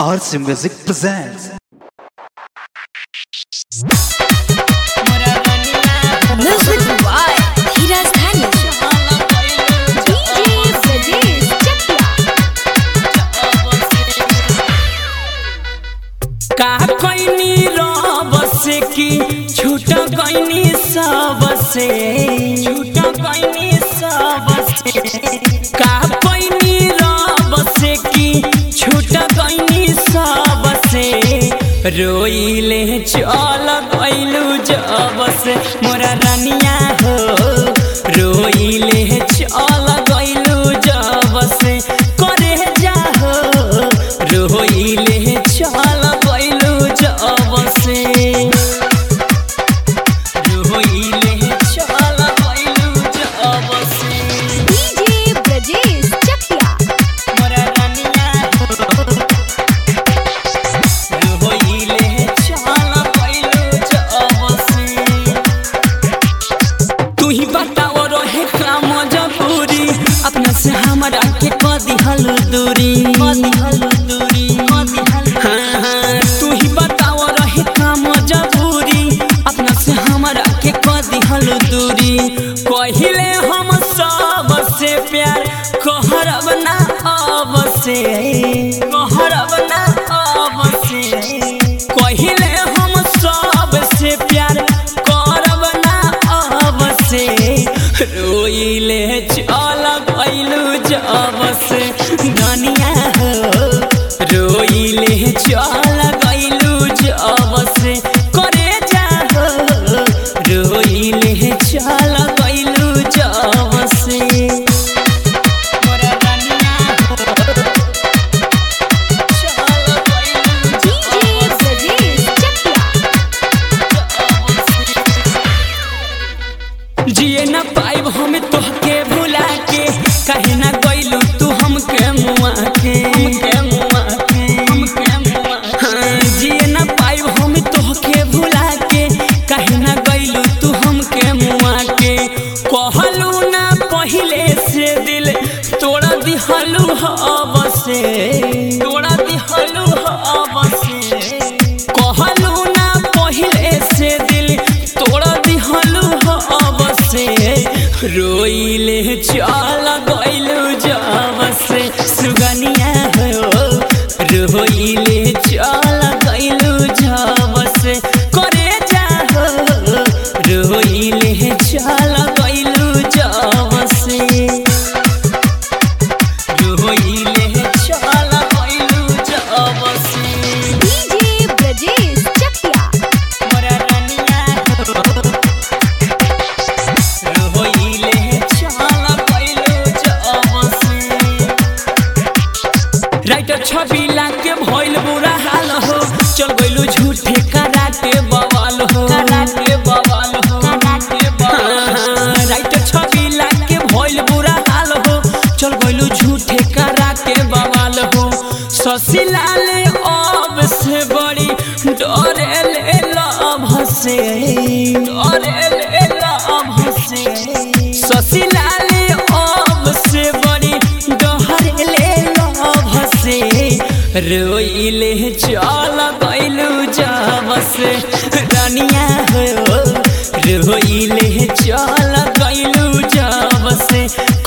RC Music presents. Music by Hiraz Dhani. DJ Brajesh Chakla. का कैनी रब से की छूट गईनी सब से छूट गईनी सब से का कैनी रब से की छूट गईनी सब से रोइले चल गईलू जब से मोरा रनिया हो रोइले चल गईलू जब से करे जा हो रोइले चल गईलू जब से रोइले चल गईलू जब से DJ Brajesh Chakla. मोरा रनिया हो रोइले चल गईलू जब से तू ही बताओ रहे काम जबूरी अपना से हमरा के कदी हल दूरी कदी हल दूरी कदी हल हाँ हाँ तू ही बताओ रहे काम जबूरी अपना से हमरा के कदी हल दूरी कहिले हम सब से प्यार कहरब ना अब से कहरब ना अब से कहिले हम सब से प्यार करब ना अब से रोइले चल गइलू जब से दुनिया हो रोइले चल गइलू जब से करे जा हो रोइले चल गइलू जब से मोरा दुनिया हो चल गइलू DJ Brajesh Chakla. जिए न पाइब हम तोहके भुला के कहे ना गइलू तू हमके मुआ के हमके मुआ के हमके मुआ हाँ, जिए न पाइब हम तोहके भुला के कहे ना गइलू तू हमके मुआ के कहलू ना पहिले से दिल तोड़ा दिहलू हब से तोड़ा दिहलू हब से कहलू ना पहिले से दिल तोड़ा दिहलू हब से रोइले चल गइलू जब से सुगनिया हो रोइले चल गइलू जब से करे जा हो रोइले चल गइलू जब से रोइले चल गइलू जब से DJ Brajesh Chakla. मोरा रनिया हो रोइले चल गइलू जब से राइटर छवि लाके भइल बुरा हाल हो चल गइलू झूठे कराटे बवाल हो कराटे बवाल हो कराटे बवाल राइटर छवि लाके भइल बुरा हाल हो चल गइलू झूठे कराटे बवाल हो ससिलाल अब से बड़ी डरे ले लभ से डरे ले लभ से ससिलाल अब से बड़ी डरे ले लभ से रोइले चल गइलू जब से रनिया हो रोइले चल गइलू जब से